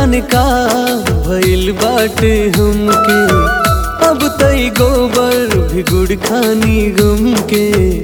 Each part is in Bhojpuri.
जाने का भइल बाटे हमके अब तई गोबर भी गुड़ खानी गम के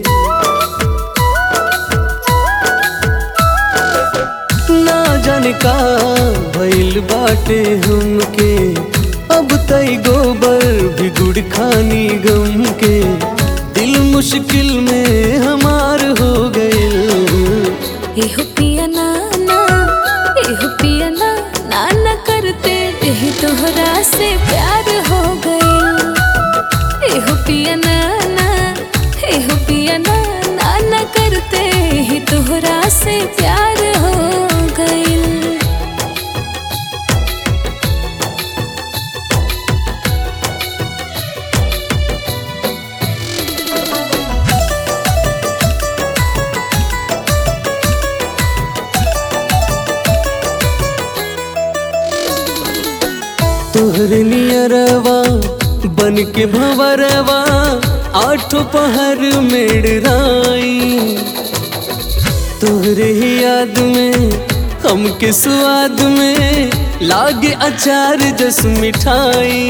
ना जाने का भइल बाटे हमके अब तई गोबर भी गुड़ खानी गम के दिल मुश्किल में हमार हो गइल एहो पिया नाना एहो पिया ना नाना करते यही तोहरा से प्यार हो गइल एहो पिया नाना एहो पिया ना नाना करते यही तोहरा से प्यार हो गइल तोहरे नियरवा बन के भंवरवा आठो पहर मेड़राई तोहरे ही याद में हमके स्वाद में लागे अचार जस मिठाई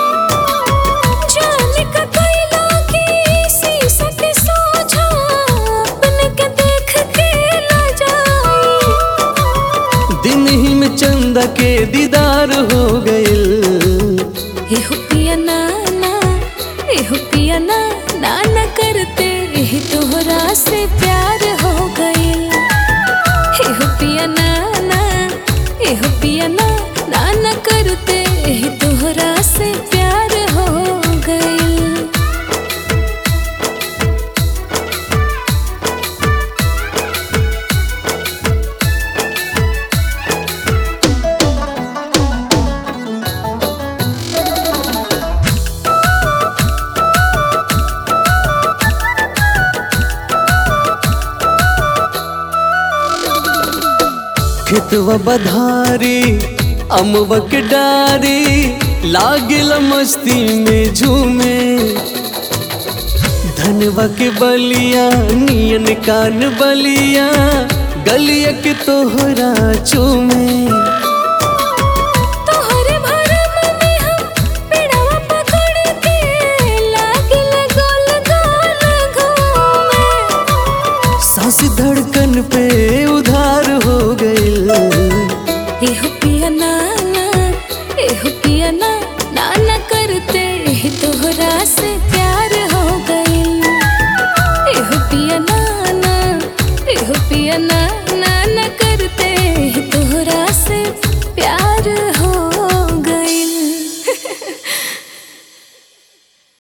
जाने का कोयला की शीशा के सोझा अपने के देख के ना जाए दिन ही में चंदा के दीदार हो गइल एहो पिया नाना एहो पिया ना नाना करते यही तोहरा से प्यार हो गइल एहो पिया नाना एहो पिया ना नाना करते यही तोहरा से प्यार हो गइल खेतवा बधारी अमवा के डारी लागिल मस्ती में झूमे धनवा के बलिया नियन कान बलिया गलिया के तोहरा चूमे तोहरे भरम में हम पेड़वा पकड़ के लागिल गोल गोल घूमे सांस धड़कन पे उधार हो गइल एहो पिया नाना एहो पिया ना नाना करते यही तोहरा से प्यार हो गइल एहो पिया नाना एहो पिया ना नाना करते यही तोहरा से